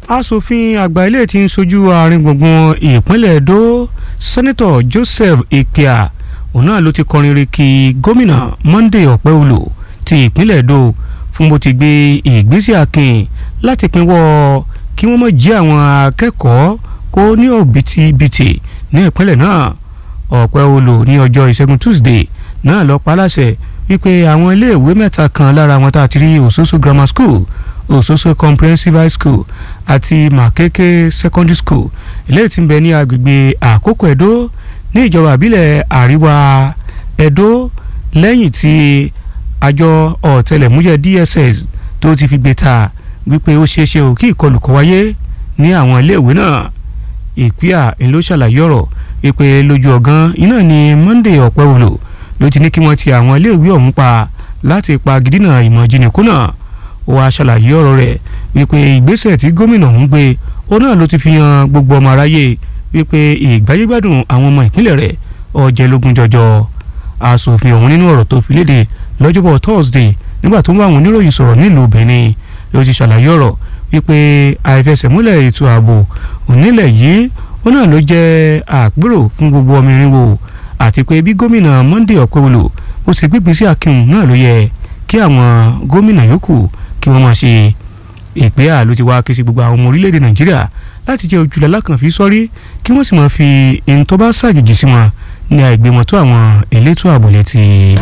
asòfin àgbà ilé tí ń sojú àárín gbùngbùn ìpínlẹ̀ Edo sẹ́nẹ́tọ̀ Joseph Ikpia òun náà ló ti kọrin re kí gómìnà Monday Ọ̀pẹ́olò ti ìpínlẹ̀ Edo fún bó ti gbé ìgbésẹ̀ akin láti pinwọ́ kí wọ́n má jí àwọn akẹ́kọ̀ọ́ kó ní òbítíbitì ní ìpínlẹ̀ náà Ọ̀pẹ́olò ní ọjọ́ ìṣẹ́gun Tuesday náà lọ pa láṣẹ wípé àwọn iléèwé mẹ́ta kan lára wọn tá a ti rí Ososo Grammar School Ososo Comprehensive High School àti Makeke Secondary School eléyìí tí ń bẹ ní agbègbè Àkókò Ẹdó ní ìjọba àbílẹ̀ àríwá Ẹdó lẹ́yìn tí àjọ ọ̀tẹlẹ̀múyẹ́ DSS tó ti fi gbé ta wípé ó ṣeéṣe ò kí ìkọlù kó wáyé ní àwọn iléèwé náà ìpíà ló ṣàlàyé ọ̀rọ̀ wípé lójú ọ̀gán iná ni Monday Ọ̀pẹ́wòlò ló ti ní kí wọ́n ti àwọn iléèwé ọ̀hún pa láti pa gidina ìmọ̀ ìjìnìkú náà ó wàá ṣàlàyé ọ̀rọ̀ rẹ̀ wípé ìgbésẹ̀ tí gómìnà ọ̀hún gbé ó náà ló ti fi hàn gbogbo ọmọ aráyé wípé ìgbáyégbádùn àwọn ọmọ ìpínlẹ̀ rẹ̀ ọ̀jẹ̀ lógún jọjọ aṣòfin ọ̀hún nínú ọ̀rọ̀ tó fi léde lọ́jọ́bọ̀ Thursday nígbà tó ń bá àwọn oníròyìn sọ̀rọ̀ nílùú Benin ló ti ṣàlàyé ọ̀rọ̀ wípé àìfẹsẹ̀múlẹ̀ ètò ààbò onílẹ̀ yìí ó náà ló jẹ́ àpérò fún gbogbo ọmọ irinwó àti pé bí gómìnà Monday Ọ̀pẹ́wòlò ó ṣe gbígbésí akínwó náà ló yẹ kí àwọn gómìnà yòókù kí wọ́n máa ṣe ìpè àló ti wá ké sí gbogbo àwọn ọmọ orílẹ̀-èdè Nàìjíríà láti jẹ́ ojúlẹ̀ alákànfí sọ́rí kí wọ́n sì máa fi èyí tó bá ṣàjòjì sí wọn ní àìgbémọ̀tó àwọn elétò ààbò létí.